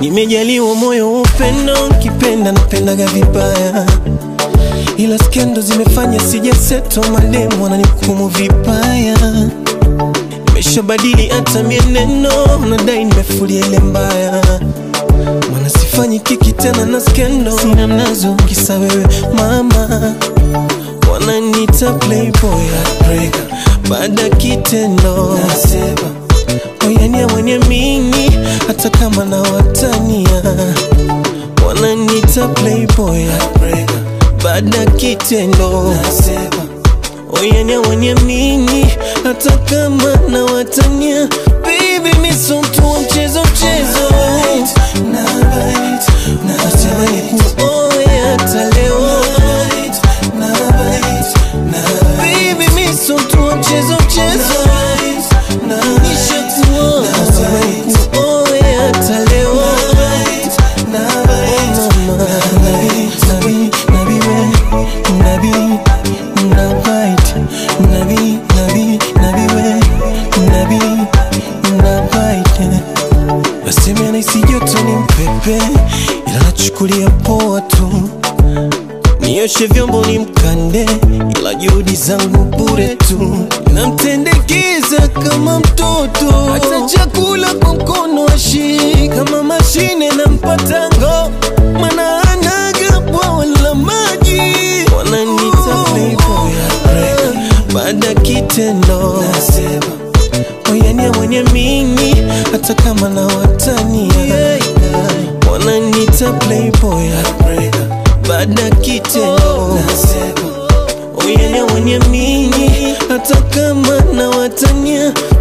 Nimejaliwa moyo wa upendo, kipenda napendaga vibaya, ila skendo zimefanya sijaseto, mademu wananihukumu vibaya. Nimeshabadili hata mienendo, nadai nimefulia ile mbaya, mana sifanyi kiki tena na skendo, sina mnazo kisa wewe mama, wananiita playboy heartbreaker, baada kitendo nasema oyania waniamini hata kama na watania wananiita playboy heartbreaker, baada kitendo nasema oyania waniamini hata kama na watania baby miso mtu wa mchezo mchezo natamani kuoe hata leo baby miso mtu wa mchezo mchezo nishakuoa natamani kuoe hata leo mama nabi nabi we nabi nabait nabi nabi nabi we nabi nabait nasema anahisi joto ni mpepe ila nachukulia poa tu nioshe vyombo ni mkande ila juhudi zangu bure tu namtendekeza kama mtoto hata chakula kwa mkono ashi kama mashine na mpatango mana anaga bwawa la maji wananita playboy heartbreaker. baada kitendo nasema oyania mwenye mini hata kama na watania wananita playboy heartbreaker. baada kitendo nasema oyania mwenye mini hata kama na watania